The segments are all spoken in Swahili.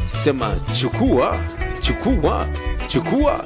sema chukua chukua chukua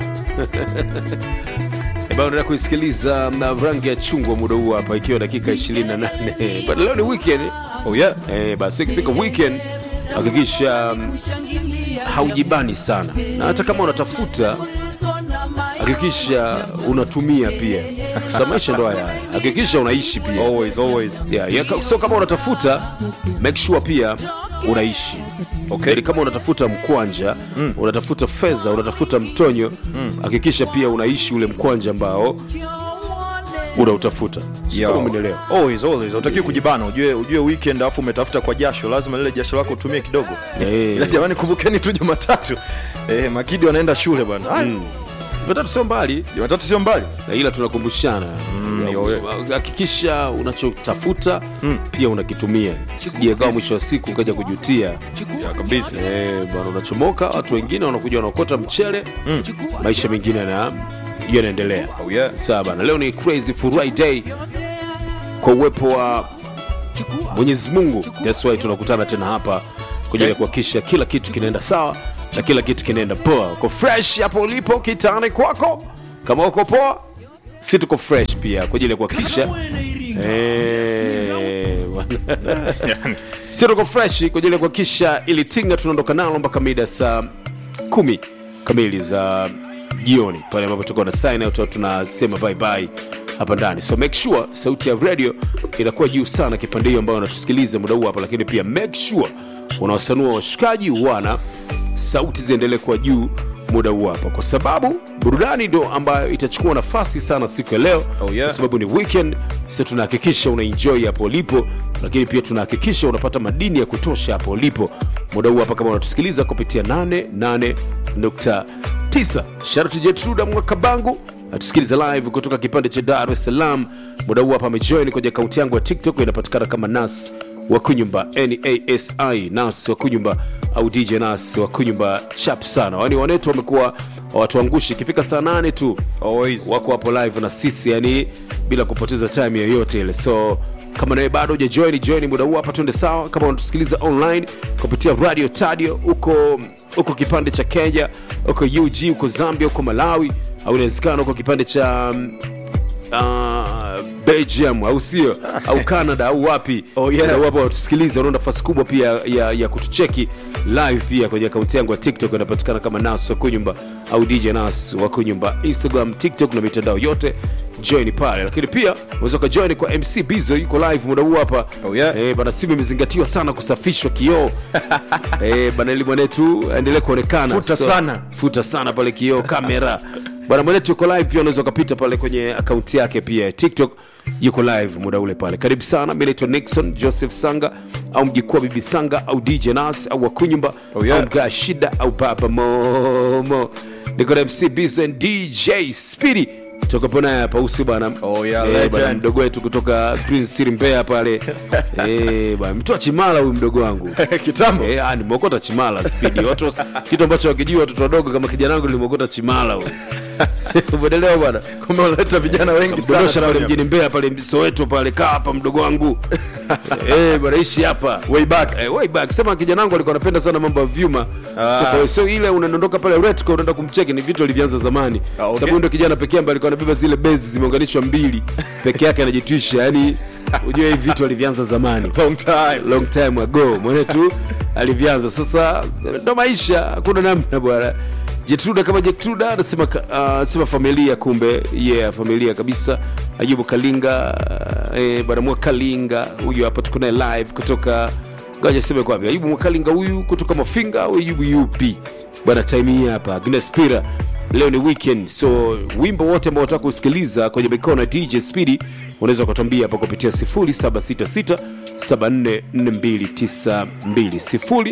baada kuisikiliza na rangi ya chungwa muda huu hapa ikiwa dakika 28 but leo ni weekend Oh yeah. eh, basi ikifika weekend hakikisha mm, haujibani sana na hata kama unatafuta hakikisha unatumia pia sa maisha ndo haya haya. hakikisha unaishi pia Always, always. yeah, yeah, ka- so kama unatafuta make sure pia unaishi okay. Yani kama unatafuta mkwanja mm. unatafuta fedha unatafuta mtonyo hakikisha pia unaishi ule mkwanja ambao unautafuta Sio Yeah. kama umenielewa Always, always. Utakiwa kujibana ujue, ujue weekend alafu umetafuta kwa jasho lazima lile jasho lako utumie kidogo Eh. ila jamani kumbukeni tu jumatatu eh, makidi wanaenda shule bwana Haya, Jumatatu sio mbali jumatatu sio mbali na ila tunakumbushana yo- hakikisha unachotafuta pia unakitumia sijakaa mwisho wa siku ukaja kujutia kabisa Eh, bwana unachomoka watu wengine wanakuja wanaokota mchele maisha mengine na yanaendelea Oh, yeah. sawa bana leo ni crazy friday kwa uwepo wa mwenyezi mungu that's why tunakutana tena hapa kwa ajili ya kuhakikisha kila kitu kinaenda sawa na kila kitu kinaenda poa uko fresh hapo ulipo kitani kwako kama uko poa si tuko fresh pia kwa ajili ya kuhakikisha Eh, bwana. si tuko fresh kwa ajili ya kuhakikisha ili tinga tunaondoka nalo mpaka mida saa kumi kamili za jioni pale ambapo tuko na sign out au tunasema bye bye hapa ndani so make sure sauti ya radio inakuwa juu sana kipande hiyo ambayo unatusikiliza muda huu hapa lakini pia make sure unawasanua washikaji wana sauti ziendelee kuwa juu muda huu hapa kwa sababu burudani ndo ambayo itachukua nafasi sana siku ya leo Oh, yeah. kwa sababu ni weekend sasa tunahakikisha unaenjoy hapo ulipo lakini pia tunahakikisha unapata madini ya kutosha hapo ulipo muda huu hapa kama unatusikiliza kupitia 88.9 sharati jetruda mwakabangu natusikiliza live kutoka kipande cha dar es salaam muda huu hapa amejoin kwenye akaunti yangu ya tiktok inapatikana kama nas wakunyumba nasi nas wakunyumba au dj nas wakunyumba chap sana yani wanetu wamekuwa watuangushi ikifika saa nane tu Always. wako hapo live na sisi yani bila kupoteza time yoyote ile so kama nawe bado ujajoin join muda huu hapa tuende sawa kama unatusikiliza online kupitia radio tadio huko huko kipande cha kenya huko ug huko zambia huko malawi au inawezekana huko kipande cha mm, uh, belgium au sio au canada au wapi Oh, yeah. Muda huu hapa watusikiliza una nafasi kubwa pia ya, ya kutucheki live pia kwenye akaunti yangu ya tiktok inapatikana kama nas wakunyumba au dj nas wakunyumba instagram tiktok na mitandao yote join pale lakini pia unaweza ukajoin kwa mc bizo yuko live muda huu hapa Oh, yeah. eh, bana simu imezingatiwa sana kusafishwa kioo eh, bana ili mwanetu aendelee kuonekana Futa sana. futa sana pale kioo kamera bwana mwanetu yuko live pia unaweza ukapita pale kwenye akaunti yake pia ya tiktok yuko live muda ule pale karibu sana mi naitwa nixon joseph sanga au mjikua bibi sanga au dj nas au wakunyumba Oh, yeah. au mgaa shida au baba momo niko na mc bison dj spidi tokapo naye hapa usi bwana Oh, yeah, Eh, legend. bwana, mdogo wetu kutoka green city mbeya pale Eh, bwana mtoa chimala huyu mdogo wangu kitambo Eh, ah, nimeokota chimala spidi watu kitu ambacho wakijua watoto wadogo kama kijana wangu nimeokota chimala huyu. umeelewa bwana kumbe unaleta vijana wengi sana dondosha pale Tony. mjini mbeya pale soweto pale kaa hapa mdogo wangu eh, bwana ishi hapa way back Eh, way back sema kijana wangu alikuwa anapenda sana mambo ya vyuma Ah. so, kwa hiyo sio ile unadondoka pale retco unaenda kumcheki ni vitu alivyanza zamani Ah, okay. sababu ndo kijana pekee ambaye alikuwa anabeba zile bezi zimeunganishwa mbili peke yake anajitwisha yani ujue hivi vitu alivyanza zamani long time long time ago mwenetu alivyanza sasa ndo maisha hakuna namna bwana jetruda kama jetruda anasema uh, sema familia kumbe yeah familia kabisa ajubu kalinga uh, eh, bwana mwa kalinga huyu hapa tuko naye live kutoka gaja sema kwapi ayubu mwakalinga huyu kutoka mafinga au ayubu yupi bwana time hii hapa agnes pira leo ni weekend so wimbo wote ambao unataka kusikiliza kwenye mikono ya dj speedy unaweza ukatuambia hapa kupitia 0766 744292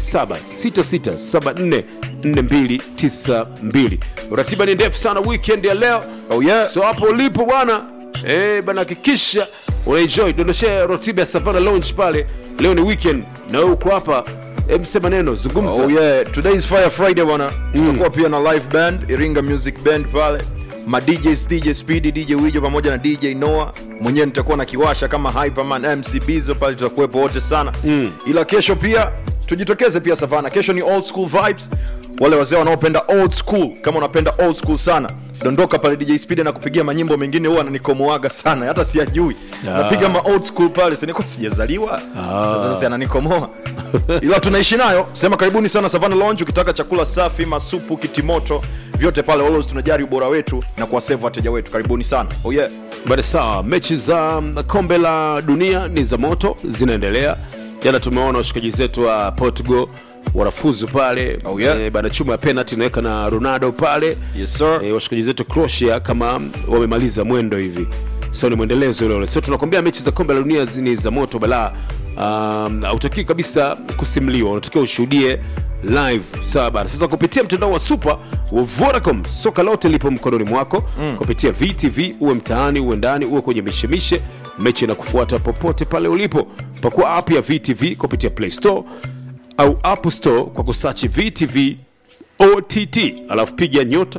0766 744292 ratiba ni ndefu sana weekend ya leo Oh, yeah. so hapo ulipo bwana eh, bana hakikisha unaenjoy dondoshe ratiba ya savana lounge pale leo ni weekend na wewe uko hapa Em, sema neno zungumza Oh yeah, today is Fire Friday bwana. Tutakuwa pia na live band, Iringa Music Band pale. Ma DJs, DJ Speedy, DJ Wijo pamoja na DJ Noah. Mwenyewe nitakuwa na kiwasha kama Hyperman MC Bizo pale tutakuwepo wote sana. Ila kesho pia tujitokeze pia savana kesho ni old school vibes wale wazee wanaopenda old school kama unapenda old school sana dondoka pale dj speed na kupigia manyimbo mengine huwa ananikomoaga sana hata siyajui napiga ma old school pale sinikuwa sijazaliwa sasa sasa ananikomoa ila tunaishi nayo sema karibuni sana savana lounge ukitaka chakula safi masupu kitimoto vyote pale always tunajari ubora wetu na kuwasevu wateja wetu karibuni sana oh yeah Bada sawa, mechi za mm, kombe la dunia ni za moto, zinaendelea. Jana tumeona washikaji zetu wa Portugal wanafuzu pale Oh, yeah. Eh, bana chuma ya penalty inaweka na Ronaldo pale Yes, sir. Eh, washikaji zetu Croatia kama wamemaliza mwendo hivi, so ni mwendelezo ule ule. So tunakwambia mechi za kombe la dunia zi- ni za moto balaa. Um, hautakiwi kabisa kusimuliwa, unatakiwa ushuhudie live sawa bana sasa kupitia mtandao wa super wa vodacom soka lote lipo mkononi mwako mm. kupitia vtv uwe mtaani uwe ndani uwe kwenye mishemishe mechi na kufuata popote pale ulipo pakua app ya vtv kupitia play store au app store kwa kusachi vtv ott alafu piga nyota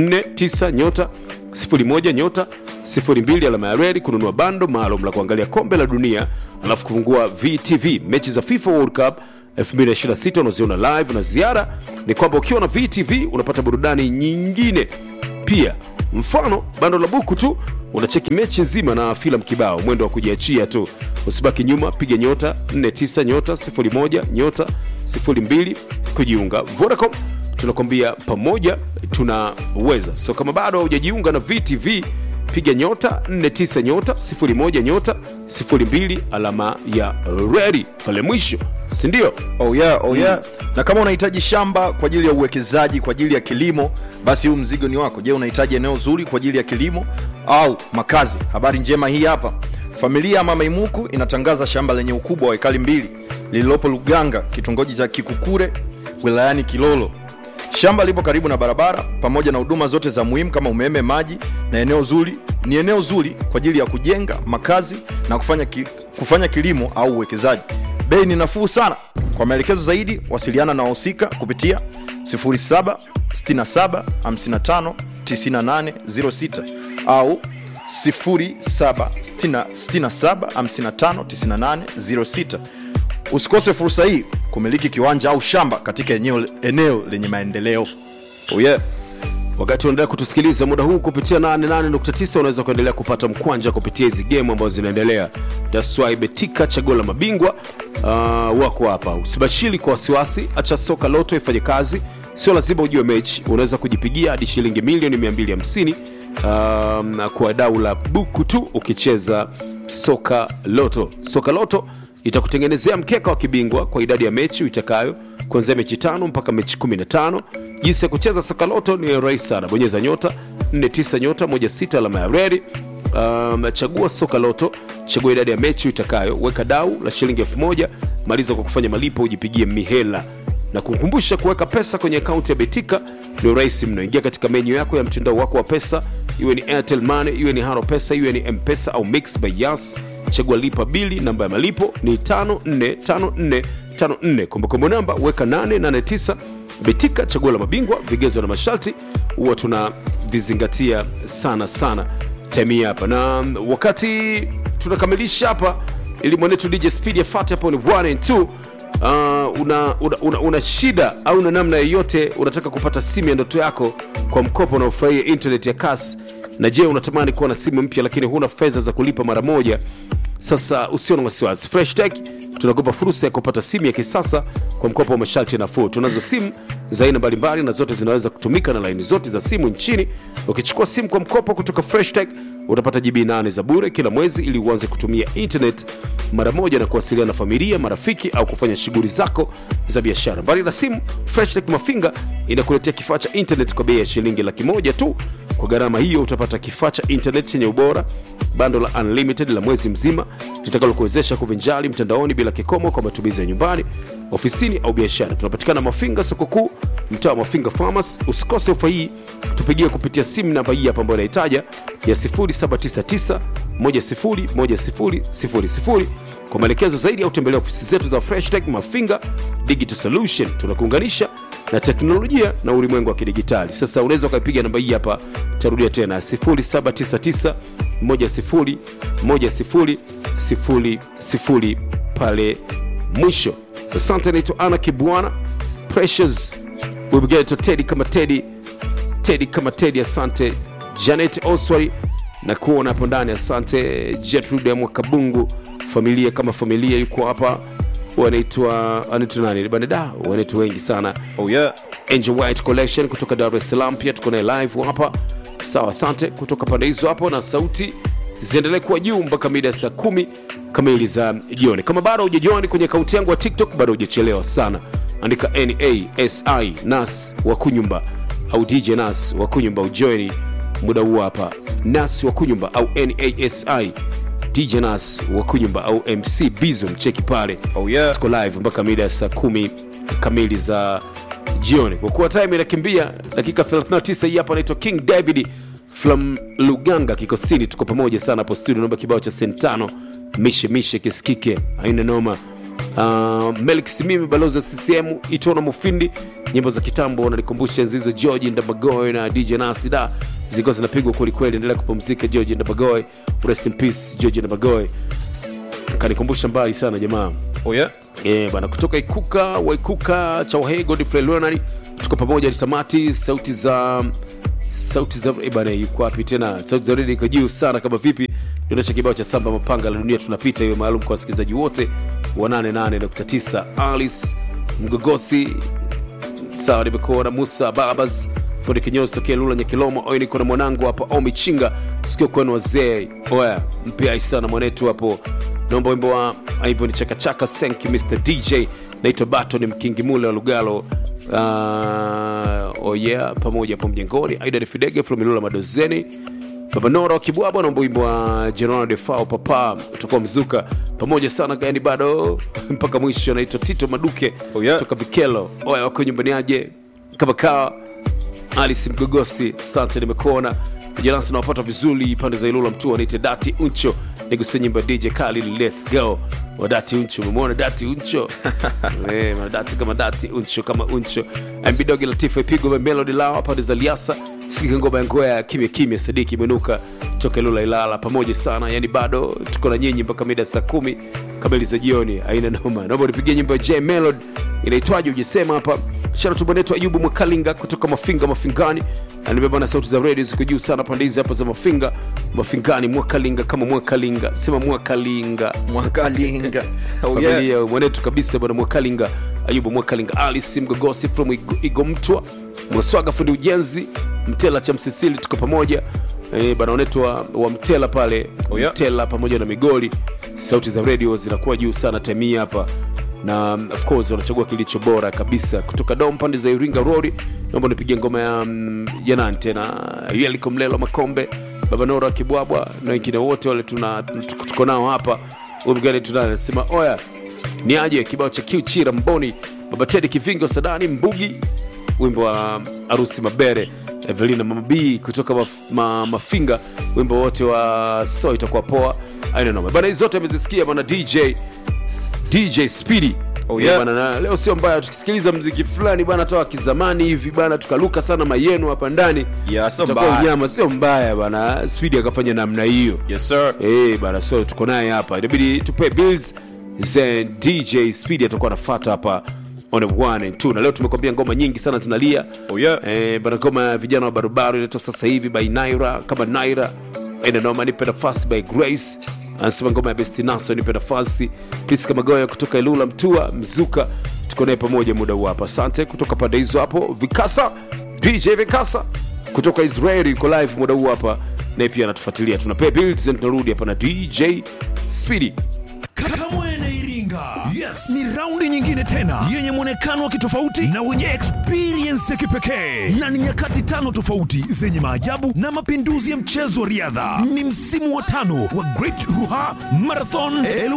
49 nyota 01 nyota 02 alama ya redi kununua bando maalum la kuangalia kombe la dunia alafu kufungua vtv mechi za fifa world cup 2026 unaziona live na ziara ni kwamba ukiwa na vtv unapata burudani nyingine pia mfano bando la buku tu unacheki mechi nzima na filamu kibao mwendo wa kujiachia tu usibaki nyuma piga nyota 49 nyota 01 nyota 02 kujiunga vodacom tunakwambia pamoja tunaweza so kama bado haujajiunga na vtv piga nyota 49 nyota 01 nyota 02 alama ya redi pale mwisho sindio oh yeah, oh yeah. na kama unahitaji shamba kwa ajili ya uwekezaji kwa ajili ya kilimo basi huu mzigo ni wako je unahitaji eneo zuri kwa ajili ya kilimo au makazi habari njema hii hapa familia ya mama imuku inatangaza shamba lenye ukubwa wa ekali mbili lililopo luganga kitongoji cha kikukure wilayani kilolo shamba lipo karibu na barabara pamoja na huduma zote za muhimu kama umeme maji na eneo zuri ni eneo zuri kwa ajili ya kujenga makazi na kufanya, ki, kufanya kilimo au uwekezaji bei ni nafuu sana kwa maelekezo zaidi wasiliana na wahusika kupitia 0767559806 au 0767559806 usikose fursa hii kumiliki kiwanja au shamba katika eneo, eneo lenye maendeleo oh yeah. wakati unaendelea kutusikiliza muda huu kupitia 88.9 unaweza kuendelea kupata mkwanja kupitia hizi game ambazo zinaendelea daswai betika chaguo la mabingwa uh, wako hapa usibashiri kwa wasiwasi acha soka loto ifanye kazi sio lazima ujue mechi unaweza kujipigia hadi shilingi milioni 250 um, kwa dau la buku tu ukicheza soka loto soka loto itakutengenezea mkeka wa kibingwa kwa idadi ya mechi uitakayo kuanzia mechi tano mpaka mechi 15 jinsi ya kucheza soka loto ni rahisi sana bonyeza nyota 49 nyota 16 alama ya redi um, chagua soka loto chagua idadi ya mechi uitakayo weka dau la shilingi 1000 maliza kwa kufanya malipo ujipigie mihela na kukumbusha kuweka pesa kwenye akaunti ya betika ni rahisi mno ingia katika menyu yako ya mtandao wako wa pesa iwe ni airtel money iwe ni haro pesa iwe ni mpesa au mix by yas chagua lipa bili namba ya malipo ni 545454 kumbukumbu namba weka 889 betika chaguo la mabingwa vigezo na masharti huwa tunavizingatia sana sana time hapa na wakati tunakamilisha hapa ili mwanetu dj speed yafate hapo ni 1 and 2 uh, una, una, una, una shida au una namna yoyote unataka kupata simu ya ndoto yako kwa mkopo unaofurahia internet ya kasi na je unatamani kuwa na simu mpya lakini huna fedha za kulipa mara moja sasa usio na wasiwasi fresh tech tunakupa fursa ya kupata simu ya kisasa kwa mkopo wa masharti nafuu tunazo simu za aina mbalimbali na zote zinaweza kutumika na laini zote za simu nchini ukichukua simu kwa mkopo kutoka fresh tech utapata gb 8 za bure kila mwezi ili uanze kutumia internet mara moja na kuwasiliana na familia marafiki au kufanya shughuli zako za biashara mbali na simu freshtech mafinga inakuletea kifaa cha internet kwa bei ya shilingi laki moja tu kwa gharama hiyo utapata kifaa cha internet chenye ubora bando la unlimited la mwezi mzima litakalokuwezesha kuvinjali mtandaoni bila kikomo kwa matumizi ya nyumbani ofisini au biashara tunapatikana mafinga soko kuu mtaa wa mafinga farmers usikose ofa hii tupigie kupitia simu namba hii hapa ambayo inahitaja ya 0799 101000 kwa maelekezo zaidi au tembelea ofisi zetu za freshtech mafinga digital solution tunakuunganisha na teknolojia na ulimwengu wa kidigitali sasa unaweza ukaipiga namba hii hapa tarudia tena 0799 101000 pale mwisho asante naitwa ana kibwana precious webegeto tedi kama tedi tedi kama tedi asante janet oswari na kuona hapo ndani asante jetrude mwakabungu familia kama familia yuko hapa wanaitwa anaitwa nani banada wanaitwa wengi sana oh yeah Angel White Collection kutoka Dar es Salaam, pia tuko naye live hapa. Sawa, asante kutoka pande hizo hapo, na sauti ziendelee kuwa juu mpaka mida ya saa kumi kamili za jioni. Kama bado hujajoin kwenye akaunti yangu ya TikTok, bado hujachelewa sana, andika nasi nas wa kunyumba au DJ nas wa kunyumba, ujoini muda huu hapa, nas wa kunyumba au nasi DJ nas wa kunyumba au MC Bizo, mcheki pale oh yeah tuko live mpaka mida ya saa kumi kamili za jioni kwa kuwa time inakimbia dakika 39 hii hapa anaitwa king david from luganga kikosini tuko pamoja sana hapo studio naomba kibao cha sentano mishe mishe kisikike aina noma Uh, melik simimi balozi wa ccm itona mufindi nyimbo za kitambo nalikumbusha enzi hizo georgi ndabagoy na dj nasida zilikuwa zinapigwa kwelikweli endelea kupumzika georgi ndabagoy rest in peace georgi ndabagoy kanikumbusha mbali sana jamaa oh yeah Eh, bana kutoka ikuka waikuka chawahe godfrey leonard tuko pamoja hadi tamati sauti za sauti za eh, bana yuko wapi tena sauti za redio iko juu sana kama vipi dondosha kibao cha samba mapanga la dunia tunapita hiyo maalum kwa wasikilizaji wote wa 88.9 alice mgogosi sawa nimekuona musa babas fundi kinyozi tokea lula nyakilomo oyo niko na mwanangu hapa omi chinga sikio kwenu wazee oya mpia sana mwanetu hapo naomba wimbo wa hivyo ni chakachaka thank you mr dj naitwa bato ni mkingi mule wa lugalo uh, oh yeah pamoja hapo mjengoni aida ni fidege from ilula madozeni babanora wakibwabwa naomba wimbo wa general defao papa utakuwa mzuka pamoja sana gani bado mpaka mwisho anaitwa tito maduke Oh, yeah. toka vikelo oya wako nyumbani aje kama kawa alice mgogosi sante nimekuona janasi nawapata vizuri pande za ilula mtu anaite dati uncho nigusia nyimbo ya dj kali lets go wa dati uncho umemwona dati uncho Eh, ma dati kama dati uncho kama uncho mbidogi latifa ipigwa melodi lao pande za liasa sikika ngoma ya ngoya ya kimya kimya sadiki imenuka toka ilula ilala pamoja sana yani bado tuko na nyinyi mpaka mida saa kumi kamili za jioni aina noma naomba nipigie nyimbo ya j melod inaitwaje ujisema hapa sharatu bwanetu ayubu mwakalinga kutoka mafinga mafingani anibeba na sauti za redio ziko juu sana pande hizi hapa za mafinga mafingani mwakalinga kama mwakalinga sema mwakalinga mwakalinga oh yeah familia mwanetu kabisa bwana mwakalinga ayubu mwakalinga alice mgogosi from Igo- igomtwa mwaswaga fundi ujenzi mtela cha msisili tuko pamoja e, bana wanetu wa, wa mtela pale Oh, yeah. mtela pamoja na migoli sauti za redio zinakuwa juu sana temii hapa na um, of course wanachagua kilicho bora kabisa kutoka dom pande za iringa rori naomba nipige ngoma ya, mm, ya nani tena yeliko mlelo makombe babanora kibwabwa na wengine wote wale tuna tuko tuko nao hapa umgani tunao anasema oya ni aje kibao cha kiuchira mboni baba tedi kivingo sadani mbugi wimbo wa harusi mabere evelina mamabii kutoka maf, ma, mafinga wimbo wote wa so itakuwa poa aina noma bana hizi zote amezisikia bana dj dj speedy Oh, yeah. bana na leo sio mbaya tukisikiliza mziki fulani bana toa kizamani hivi bana tukaluka sana mayenu hapa ndani Yeah, sio Itakuwa mbaya. unyama sio mbaya bana speedy akafanya namna hiyo yes sir Eh, bana so tuko naye hapa inabidi tupe bills za dj speed atakuwa anafata hapa on the one and two na leo tumekwambia ngoma nyingi sana zinalia Oh, yeah. eh, bana ngoma ya vijana wa barubaru inaitwa sasa hivi by naira kama naira enanoma nipe nafasi by grace anasema ngoma ya bestinaso nipe nafasi priska magoya kutoka ilula mtua mzuka tuko naye pamoja muda huu hapa asante kutoka pande hizo hapo vikasa dj vikasa kutoka israeli yuko live muda huu hapa naye pia anatufuatilia tunapea bills and tunarudi hapa na dj speedy Kamwene Iringa. Yes, ni raundi nyingine tena yenye mwonekano wa kitofauti na wenye experience ya kipekee, na ni nyakati tano tofauti zenye maajabu na mapinduzi ya mchezo wa riadha. Ni msimu wa tano wa Great Ruha Marathon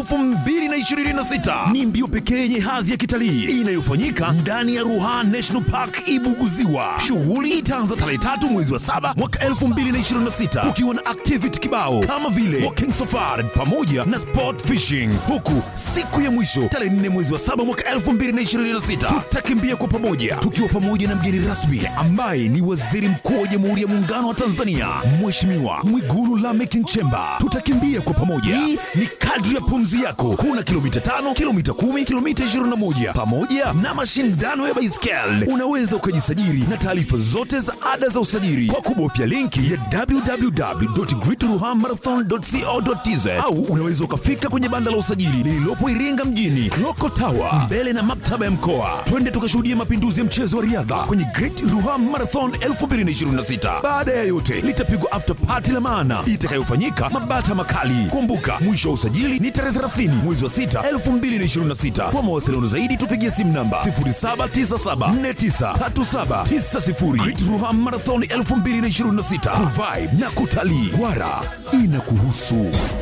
2026. Ni mbio pekee yenye hadhi ya kitalii inayofanyika ndani ya Ruha National Park Ibuguziwa. Shughuli itaanza tarehe tatu mwezi wa saba mwaka 2026 kukiwa na activity kibao kama vile walking safari pamoja na sport fishing, huku siku ya mwisho tarehe tarehe 4 mwezi wa 7 mwaka 2026. Tutakimbia kwa pamoja tukiwa pamoja na mgeni rasmi ambaye ni Waziri Mkuu wa Jamhuri ya Muungano wa Tanzania Mheshimiwa Mwigulu Lameck Nchemba. Tutakimbia kwa pamoja, hii ni kadri ya pumzi yako. Kuna kilomita tano, kilomita kumi, kilomita 21 pamoja na mashindano ya baiskeli. Unaweza ukajisajili na taarifa zote za ada za usajili kwa kubofya linki ya www.greatruhammarathon.co.tz au unaweza ukafika kwenye banda la usajili lililopo Iringa mjini Loko Tower mbele na maktaba ya mkoa. Twende tukashuhudia mapinduzi ya mchezo wa riadha kwenye Great Ruha Marathon 2026. Baada ya yote, litapigwa after party la maana itakayofanyika Mabata Makali. Kumbuka, mwisho wa usajili ni tarehe 30 mwezi wa 6 2026. Kwa mawasiliano zaidi tupigie simu namba 0797493790. Great Ruha Marathon 2026 Revive na kutalii. Wara inakuhusu.